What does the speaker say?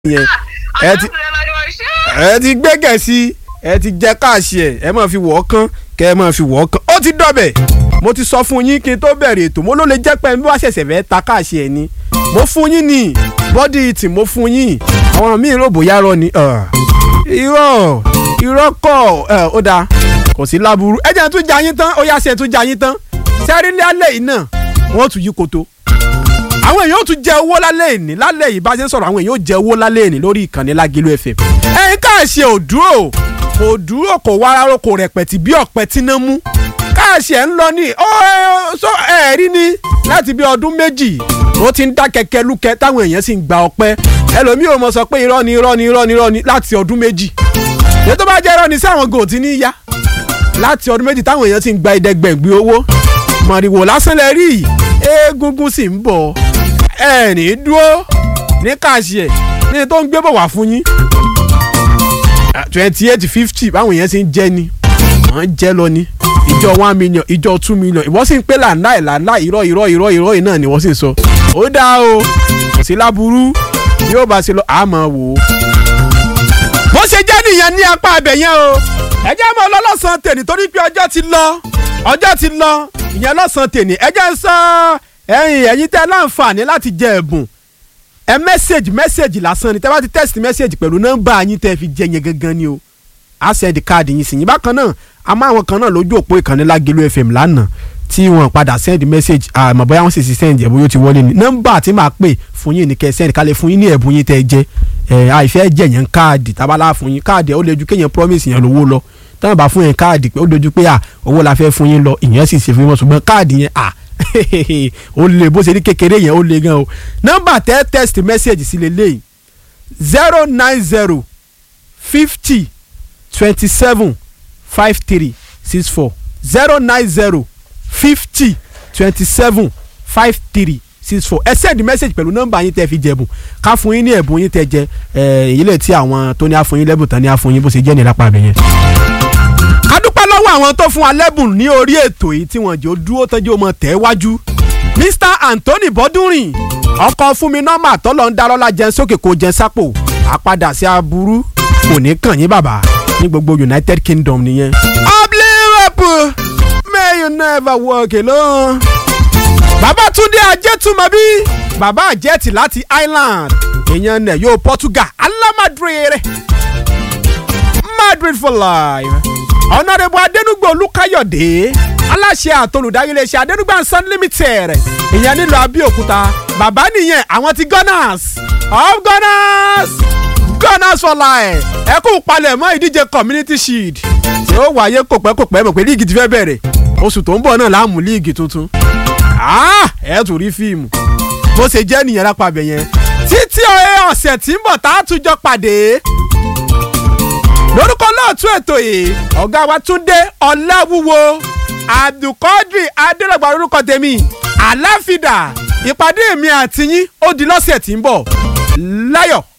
yẹn ẹ ti ẹ ti gbẹ́gẹ̀ sí ẹ ti jẹ́ káàṣì ẹ̀ ẹ máa fi wọ̀ ọ́ kán kẹ́ ẹ máa fi wọ̀ ọ́ kán ó ti dọ̀bẹ̀ mo ti sọ fún yín kí n tó bẹ̀rẹ̀ ètò mo ló lè jẹ́ pé bí wàá ṣẹ̀ṣẹ̀ fẹ́ ta káàṣì ẹ̀ ni mo fún yín ní bọ́dí ìtì mo fún yín àwọn míì rò bóyá rọ ni irọ́ irọ́ kọ́ ó dáa kò sí láburú ẹ jẹ́ tún jayín tán ó yá ṣe tún jayín tán sẹ́rí ní alẹ́ yìí náà wọ́n tún yí koto àwọn èèyàn ó tún jẹ owó lálẹ́ ìní lálẹ́ yìí bá ṣe ń sọ̀rọ̀ àwọn èèyàn ó jẹ owó lálẹ́ ìní lórí ìkànnì Lágìlú FM. ẹ̀yin káàṣì ò dúró kò dúró kò wá rárá kò rẹpẹ̀tì bí ọ̀pẹ tí ná mú. káàṣì ẹ̀ ń lọ ní ẹ̀ẹ́rí ni láti bí ọdún méjì ó ti ń dá kẹ̀kẹ́ lúkẹ́ táwọn èèyàn sì ń gba ọpẹ́ ẹlòmíì ò mọ̀ sọ pé irọ́ ni irọ́ ni irọ́ ni irọ́ ni láti ọdún méjì. èyí tó bá jẹ́ irọ́ ni sí àwọn gòtì ní yá láti ọdún méjì táwọn èèyàn sì ń gba ìdẹ́gbẹ̀gbẹ̀ owó mọ̀rìwò lásán lẹ rí eégúngún sì ń bọ̀ ẹ ní dúró ní káàṣì ẹ̀ ní tó ń gbé bọ̀ wá fún yín twenty eight fifty báwọn èèyàn ṣe ń jẹ́ ni wọ́n ń jẹ́ lọ ni ìjọ one million ìjọ two million ìwọ́n sì ń pé làǹláì làǹláì irọ́ irọ́ irọ́ irọ́ yìí náà ni wọ́n sì ń sọ ó dáa o kò sí láburú yóò bá ṣe lọ àmọ́ wò ó. bó ṣe jẹ́ nìyẹn ní apá abẹ yẹn o ẹ jẹ́ mọ́ lọ́lọ́sàn tèmi torí pé ọjọ́ ti lọ ọjọ́ ti lọ ìyẹn lọ́sàn tèmi ẹ jẹ́ ń sọ ẹ̀yin ẹ̀yin tẹ́ láǹfààní láti jẹ ẹ̀bùn ẹ mẹ́sẹ̀gì mẹ́sẹ̀gì lásán ni tẹ́ bá ti tẹ́sítì mẹ́sẹ̀gì pẹ̀lú nọ́mbà yín tẹ́ fi jẹ yẹn gangan ni o á sẹ́ndì káàdì yín sí yín bákan náà a máa àwọn kan náà lójú òpó ìkànnì Lágìlú FM lánàá tí wọ́n padà sẹ́ndì mẹ́sẹ̀gì àmọ́ bóyá wọ́n sì ti sẹ́ndì ẹ̀bùn yóò ti wọlé ni nọ́mbà tí màá pè fún yín ní kẹ́ sẹ́ndì kálẹ̀ fún yín ní ẹ̀bùn yín tẹ́ jẹ ẹ̀ àìfẹ́ jẹ yẹn káàdì tábàlà fún yín káàdì ó lè ju kéèyàn promise yẹn lówó lọ táwọn bá fún yẹn káàdì pé ó dojú pé à owó la fẹ́ fún yín lọ ìyẹn sì ṣe fún yín ṣùgbọ́n káàdì yẹn à ó lè bó ṣe ní kékeré yẹn ó lè gan o nọ́mbà tẹ text message sí lélẹ́yìí zero nine zero fifty twenty seven five three six four zero nine zero fifty twenty seven five three six four ẹ send message pẹ̀lú nọ́mbà yín tẹ́ fi jẹ̀bùn ká fún yín ní ẹ̀bùn yín tẹ́ jẹ ìyílẹ̀ tí àwọn tó ní àfún yín lẹ́bùn tán ní àfún yín bó ṣe jẹ́ ní lápá abẹ́yẹn ká dúpẹ́ lọ́wọ́ àwọn tó fún wa lẹ́bùn ní orí ètò yìí tí wọ́n jẹ́ ó dúró tọ́jú ọmọ tẹ̀ wájú. Mr Anthony Bọ́dúnrìn ọkọ̀ fún mi nọ́mbà tọ́lọ̀ ń darọ́lá jẹun sókè kó jẹun sápò àpadà sí aburú kò ní kàn yín bàbá ní gbogbo United Kingdom nìyẹn. Obliwep may you never walk alone. Babatunde Ajétúmọ̀bí bàbá àjẹtì láti Ireland èèyàn nẹ̀ yóò Portugal alamadre Madrid for life ọ̀nàdẹ̀bù adẹnugbe olùkàyọ̀dé aláṣẹ àtolùdarí iléeṣẹ́ adẹnugbe and limited ìyẹn nílùú abẹ́òkúta bàbá nìyẹn àwọn ti gunners of gunners gunners for life ẹ kú palẹ̀ mọ́ ìdíje community shield tí ó wáyé kò pẹ́ kò pẹ́ mọ̀ pé líìgì ti fẹ́ bẹ̀rẹ̀ oṣù tó ń bọ̀ náà láàmú líìgì tuntun ẹ tún rí fíìmù bó ṣe jẹ́ nìyẹn lápá abẹ yẹn títí ọ̀sẹ̀ tí ń bọ̀ tá a tún jọ pàdé lórúkọ lóòtú ètò yìí ọ̀gá wa Túndé Ọláwúwo Abdulkadir Adélọ́gba lórúkọ tèmi àláfídà ìpàdé mi àti yín ó di lọ́sẹ̀ tí ń bọ̀ láyọ̀.